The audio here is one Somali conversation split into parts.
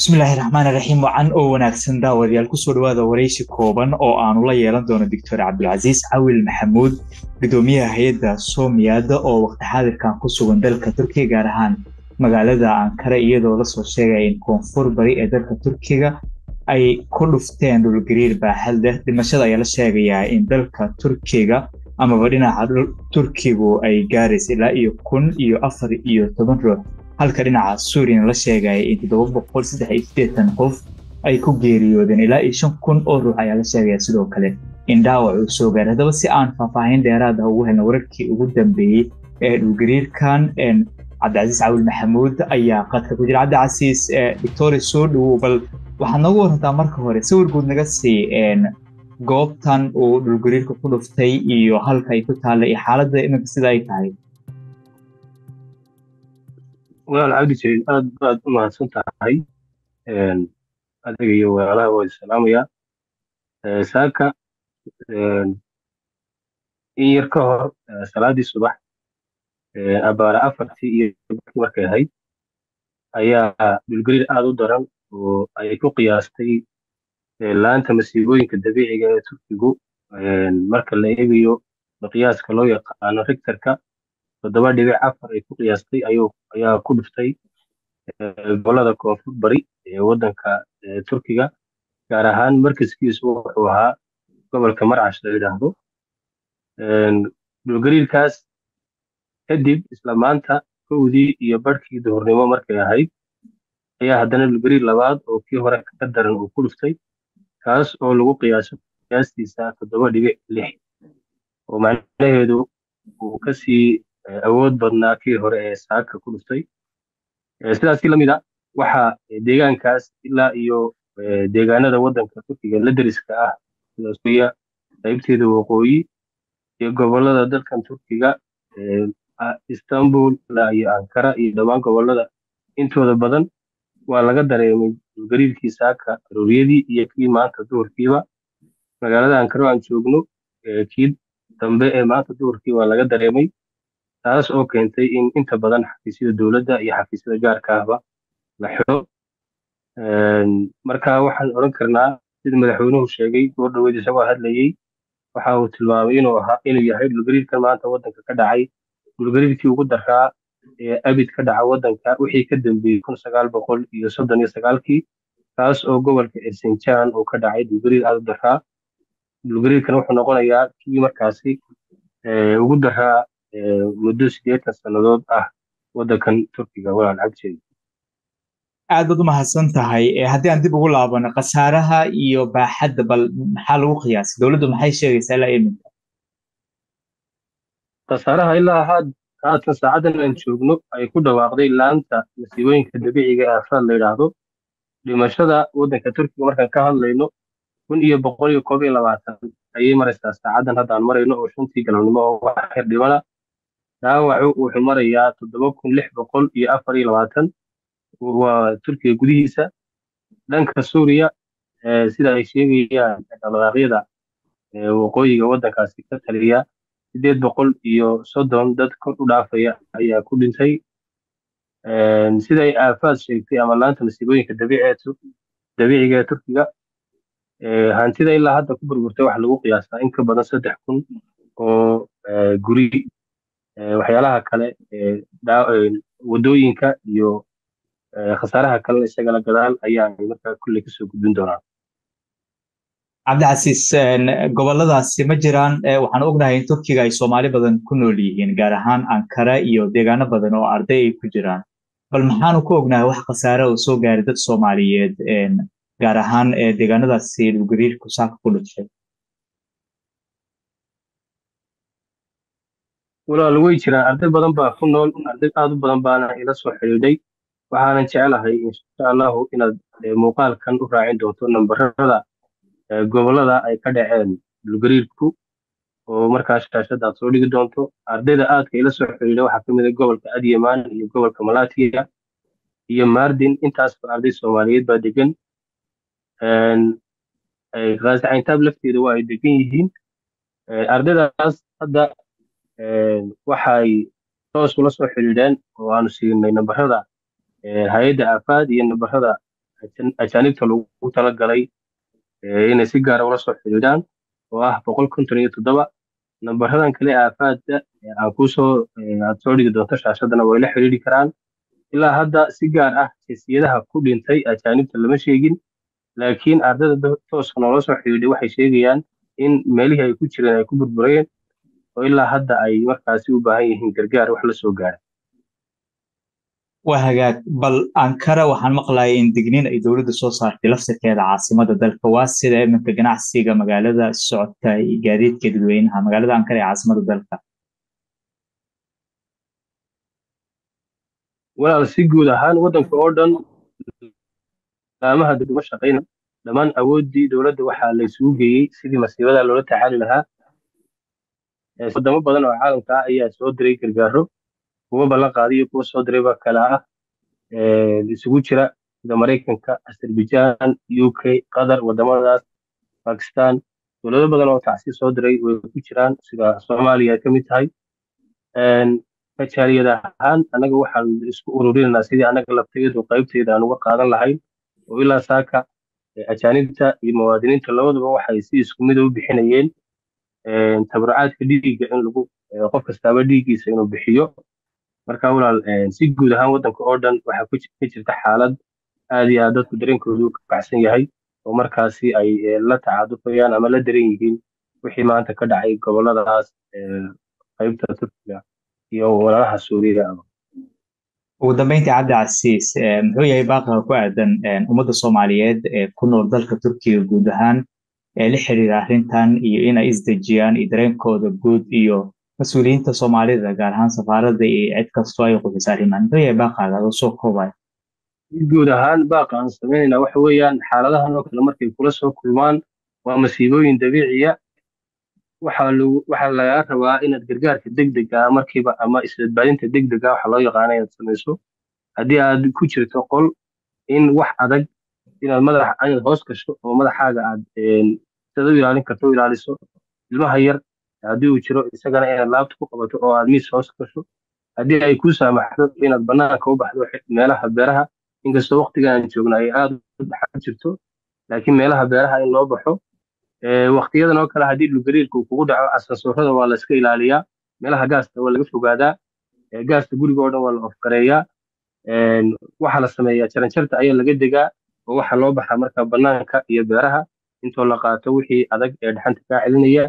bismillaahi raxmaani raxiim wacan oo wanaagsan daawadayaal kusoo dhawaada waraysi kooban oo aanu la yeelan doono doctor cabdulcasiis cawil maxamuud gudoomiyaha hay-adda soomiyada oo waqti xaadirkan ku sugan dalka turkiga gaar ahaan magaalada ankara iyadoo lasoo sheegaya in koonfur bari ee dalka turkiga ay ku dhufteen dhulgariir baaxad leh dhimashada ayaa la sheegayaa in dalka turkiga amaba dhinaca turkigu ay gaaraysa ilaa iyo kun iyo afar iyo toban ruux halka dhinaca suuriyana la sheegaya in toddoba boqol saddex iyo sideetan qof ay ku geeriyoodeen ilaa iyo shan kun oo ruux ayaa la sheegaya sidoo kale in dhaawac uu soo gaaray haddaba si aan faahfaahin dheeraad ah ugu helna wararkii ugu dambeeyey ee dhulgariirkan cabdicasiis cawil maxamuud ayaa qadka ku jira cabdicasiis victoria soo dhowow bal waxaad noogu warantaa marka hore sawir guud naga sii goobtan uu dhulgariirka ku dhuftay iyo halka ay ku taallay iyo xaaladda iminka sida ay tahay walaal cabdi jaliil aad baad u mahadsan tahay adiga iyo walaalaha waa salaamaya saaka in yar ka hor salaadii subax abaara afartii iyo barkii markay ahayd ayaa dhulgariir aad u daran oo ay ku qiyaastay laanta masiibooyinka dabiiciga ee turkigu marka la eegayo miqyaaska loo yaqaano rigtarka toddoba dhibic afar ay ku qiyaastay ayaa ku dhuftay gobolada koonfur bari ee waddanka turkiga gaar ahaan markaskiisu wuxuu ahaa gobolka marcash la yidhaahdo dhulgariirkaas kadib isla maanta kowdii iyo barhkii duhurnimo markay ahayd ayaa haddana dhulgariir labaad oo kii hore ka daran uu ku dhuftay kaas oo lagu qiyaaso qiyaastiisa toddoba dhibic lix oo macnaheedu uu kasii awood badnaa kii hore ee saaka ku dhuftay sidaasi lamid a waxaa deegaankaas ilaa iyo deegaanada waddanka turkiga la deriska ah sida suuriya qaybteeda waqooyi iyo gobolada dalkan turkiga istanbul ilaa iyo ankara iyo dhammaan gobolada intooda badan waa laga dareemay dhulgariirkii saaka arooriyadii iyo kii maanta duhurkiiba magaalada ankara aan joogno kii dambe ee maanta duhurkii waa laga dareemay taas oo keentay in inta badan xafiisyada dowladda iyo xafiisyada gaarka ahba la xidho marka waxaan odhan karnaa sida madaxweynuhu sheegay goor dhaweyd isagoo hadlayey waxa uu tilmaamay inuu ahaa inuu yahay dhulgariirkan maanta waddanka ka dhacay dhulgariirkii ugu daraa ee abid ka dhaca waddanka wixii ka dambeeyey kun sagaal boqol iyo soddon iyo sagaalkii kaas oo gobolka ersinjan uu ka dhacay dhulgariir aad u daraa dhulgariirkan wuxuu noqonayaa kii markaasi ugu daraa muddo sideetan sannadood ah waddankan turkiga walaal cabdijeedi aad baad u mahadsan tahay haddii aan dib ugu laabano khasaaraha iyo baaxadda bal maxaa lagu qiyaasay dowladdu maxay sheegaysaa ilaa iminka khasaaraha ilaa haatan saacadan aan joogno ay ku dhawaaqday laanta masiibooyinka dabiiciga ee afraad la yidhaahdo dhimashada waddanka turkiga markaan ka hadlayno kun iyo boqol iyo koob iyo labaatan ayay maraysaa saacadan hadda aan marayno oo shantii galabnimo oo wax xir dhimana dhaawacu wuxuu marayaa toddoba kun lix boqol iyo afar iyo labaatan waa turkiga gudihiisa dhanka suuriya sida ay sheegayaan dhaqdhaqaaqyada waqooyiga waddankaasi ka taliya sideed boqol iyo soddon dad kor u dhaafaya ayaa ku dhintay siday aafaad sheegtay ama laanta masiibooyinka dabiiciga ee turkiga hantida ilaa hadda ku burburtay waxa lagu qiyaasaa in ka badan saddex kun oo guri waxyaalaha kale wadooyinka iyo khasaaraha kalena isagana gadaal ayaa markaa kulley kasoo gudbin doonaa cabdicasiis goboladaasi ma jiraan waxaan ognahay in turkiga ay soomaali badan ku nool yihiin gaar ahaan ankara iyo deegaano badan oo arday ay ku jiraan bal maxaanu ku ognahay wax khasaare oo soo gaaray dad soomaaliyeed gaar ahaan deegaanadaasi dhulgariirku saaka ku dhashay walaal way jiraan arday badan baa ku nool arday aad u badan baana ila soo xidhiidhay waxaanan jecelahay insha allahu inaad muuqaalkan u raacin doonto nambarada gobolada ay ka dhaceen dhulgariirku oo markaas shaashada aad soo dhigi doonto ardayda aadka ila soo xidhiidha waxaa ka mid ah gobolka adyaman iyo gobolka malatiya iyo mardin intaasba arday soomaaliyeed baa degan khaascayntaab lafteeda waa ay degan yihiin ardaydaas hadda waxay toos ula soo xidhiidheen oo aanu siinay nambarada hay-adda aafaad iyo nambarada ajaanibta loogu talagalay inay si gaara ula soo xiriiraan oo ah boqol konton iyo toddoba nambaradan kale aafaadda aan kusoo aad soo dhigi doonto shaashadana way la xiriiri karaan ilaa hadda si gaar ah jinsiyadaha ku dhintay ajaanibta lama sheegin laakiin ardayda tooska noola soo xidhiidhay waxay sheegayaan in meelihii ay ku jireen ay ku burbureen oo ilaa hadda ay markaasi u baahan yihiin gargaar wax la soo gaara waa hagaag bal ankara waxaan maqlayay in digniin ay dowladda soo saartay lafsirkeeda caasimada dalka waa sida iminka ganacsiga magaalada socodka iyo gaadiidka dadweynaha magaalada ankara ee caasimada dalka walaal si guud ahaan waddanka oo dhan laamaha degmo shaqayna dhammaan awooddii dowladda waxaa la isugu geeyey sidii masiibada loola tacaali lahaa wadamo badan oo caalamka ah ayaa soo diray gargaaro kuwa ballan qaadiyo kuwa soo dirayba kala ah isugu jira sida maraykanka azerbaijan u k qatar wadamadaas bakistan dowlado badan oo tacsi soo diray way ku jiraan sida soomaaliya ay ka mid tahay kajaaliyad ahaan annaga waxaan isku ururinaynaa sidii annaga laftayadu qaybtayda aan uga qaadan lahayn oo ilaa saaka ajaanibta iyo muwaadiniinta labaduba waxay si isku mid u bixinayeen tabarucaadka dhiigga in lagu qof kastaaba dhiiggiisa inuu bixiyo marka walaal si guud ahaan waddanka oo dhan waxaa ka jirta xaalad aad iyo aad dadku dareenkoodu ka baxsan yahay oo markaasi ay la tacaadufayaan ama la daran yihiin wixii maanta ka dhacay goboladaas qaybta turkiga iyo walaalaha suuriya ugu dambeyntii cabdi casiis muxuu yahay baaqiga ku aadan ummadda soomaaliyeed ee ku nool dalka turkiga guud ahaan ee la xiriira arrintan iyo inay isdejiyaan iyo dareenkooda guud iyo mas-uuliyiinta soomaalida gaar ahaan safaaradda iyo cid kastoo ay qufisa arrimahan muxuu yahay baaqaaga adoo soo koobaya guud ahaan baaqa aan sameynayna waxa weeyaan xaaladahan oo kale markay kula soo kulmaan waa masiibooyin dabiiciya waxaa lagu waxaa lagaa rabaa inaad gargaarka degdega markiiba ama isbadbaadinta degdega waxa loo yaqaana inaad samayso haddii aad ku jirto qol in wax adag inaad madax inaad hoos gasho oo madaxaaga aad sida u ilaalin karto u ilaaliso ilmaha yar haddii uu jiro isagana inaad laabta ku qabato oo aad miis hoos gasho haddii ay ku saamaxdo inaad banaanka u baxdo meelaha beeraha inkastoo waqtigan aan joogna ay aad u dhaxan jirto laakiin meelaha beeraha in loo baxo waqtiyadan oo kale haddii dhulgariirka uu kugu dhaco asansoorada waa la iska ilaaliyaa meelaha gaasta waa laga fogaadaa gaasta guriga oo dhan waa la ofgareeyaa waxaa la sameeyaa jaranjarta ayaa laga degaa oo waxaa loo baxaa marka banaanka iyo beeraha intoo la qaato wixii adag ee dhaxanta kaa celinaya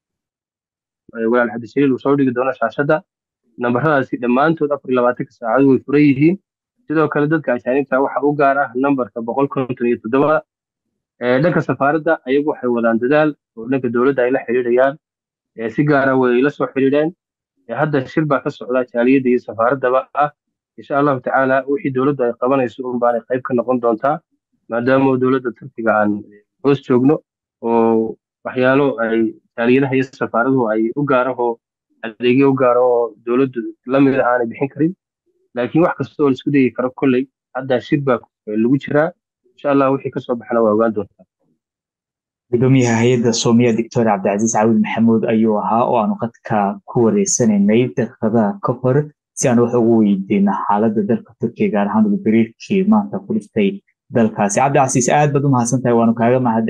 walaal cabdishaliil uu soo dhigi doono shaashadda nambaradaasi dhammaantood afar iyo labaatanka saacadood way furan yihiin sidoo kale dadka ajaanibta waxaa u gaar ah nambarka boqol konton iyo toddoba dhanka safaaradda ayagu waxay wadaan dadaal oo dhanka dowladda ay la xiriirayaan si gaara way la soo xiriireen hadda shir baa ka socda jaaliyadda iyo safaaraddaba ah insha allahu tacaala wixii dowladdu ay qabanayso un baanay qayb ka noqon doontaa maadaama dowladda turkiga aan hoos joogno oo waxyaalo ay jaaliyadaha iyo safaaraduhu ay u gaarahoo adeegyo u gaaro oo dowladdu lamid ah aanay bixin karin laakiin wax kasta oo la isku dayi karo kolley hadda shir baa lagu jiraa insha allah wixii kasoo baxana waa ogaan doontaa gudoomiyaha hay-adda soomiya doctor cabdicasiis caawil maxamuud ayuu ahaa oo aanu qadka ku wareysanaynay daqiiqadaha ka hor si aan wax ugu weydiino xaaladda dalka turkiya gaar ahaan dhulgariirkii maanta ku dhiftay dalkaasi cabdicasiis aad baad u mahadsan tahay waanu kaaga mahad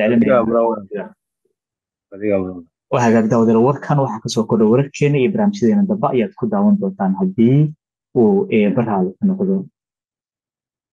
celinaya hagaagda wadal warkan waxaa kasoo kordha wararkeena iyo barnaamijyadeena dambe ayaad ku daawan doontaan haddii uu eebaraada ku noqdo